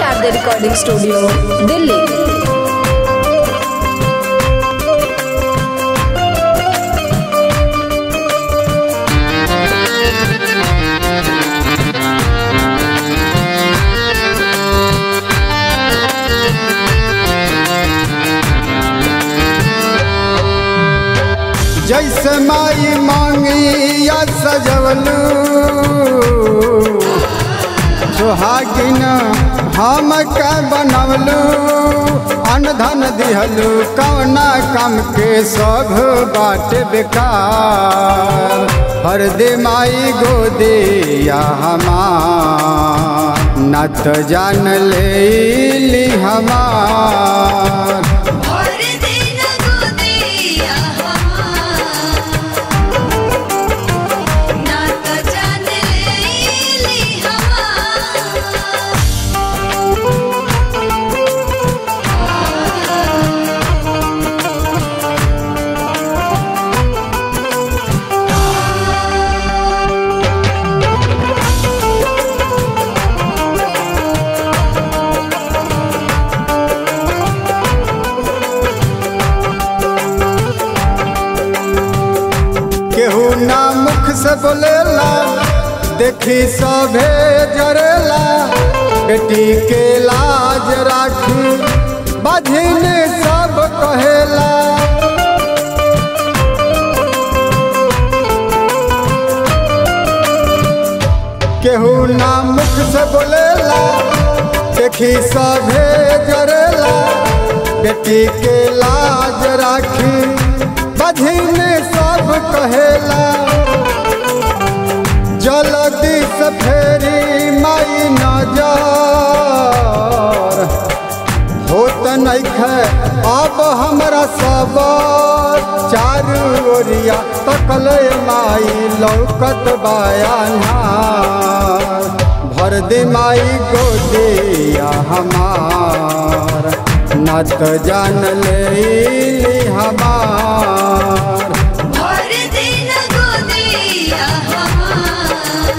Sharda recording studio Delhi जैसे माई मांगी या सजवलू सुहागिन हम के बनवलू अनधन दिहलू कौना कम के सब बाट बेकार हर दे माई गोदिया हमार न तो जान ले ली हमार और दिन गोदिया हमार ना तो जान लेली हमार केहू ना मुख से बोलेला देखी सभे जरेला बेटी के लाज राखी बधिन सब कहेला केहू ना मुख से बोलेला देखी सभे जरेला बेटी के लाज राखी बधिन सब कहेला जल्दी से फेरी माई नजर होत नइखे अब हमरा सब चारू ओरिया तकले माई लौकत बयानार भर दे माई गोदिया हमार न तो जान ले हमार और दिन गोदिया हमार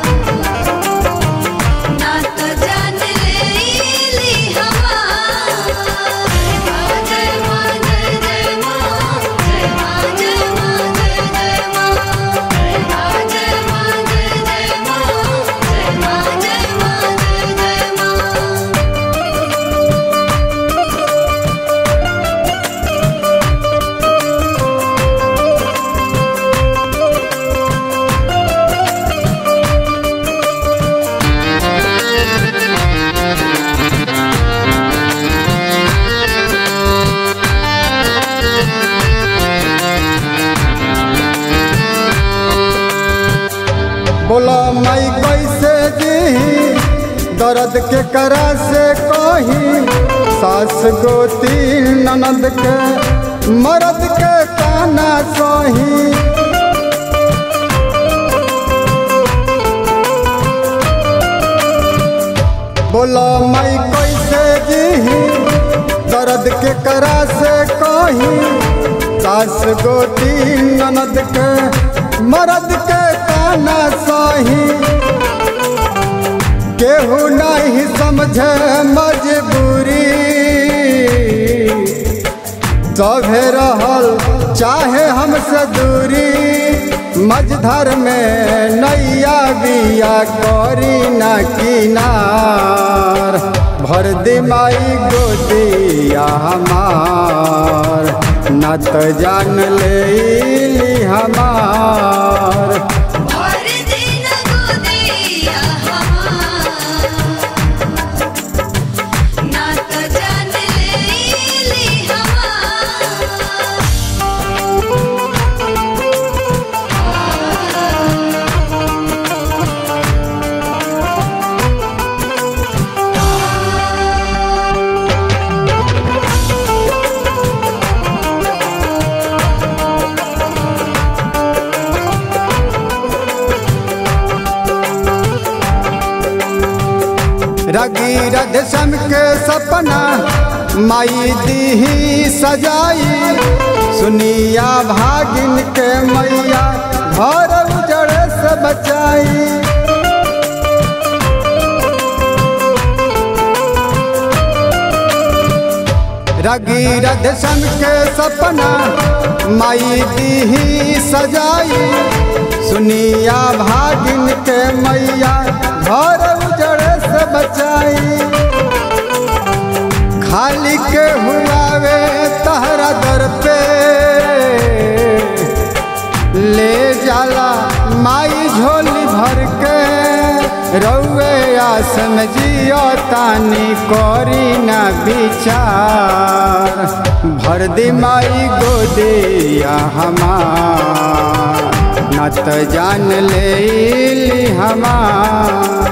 ना तो जान लेली हमार जय मां जय जय मां जय मां जय मां जय जय मां जय मां जय मां जय जय मां जय मां जय मां जय जय मां बोला मई कैसे जी दर्द के करा से कही सास गोती ननद के मरद के काना सही बोला मई कैसे जी दर्द के करा से कही सास गोती ननद के मरद के काना सही केहू नहीं समझे मजबूरी सभे रहल चाहे हमसे दूरी मझधर में नैया बिया करी ना किनार भर दे माई गोदिया हमार न तो जान ले ली हमार और दिन गोदिया हमार ना तो जान लेली हमार रगी रधसम के सपना माई दी सजाई सुनिया भागिन के मैया घर उजड़ से बचाई रगी रधसन के सपना माई दीही सजाई सुनिया भागिन के मैया घर उजड़ से बचाई खाली के हुआवे तहरा दर पे ले जाला माई झोली भर के रउए आसन जियो तानी करी न विचार भर दे माई गोदिया हमार न त जान ले हमार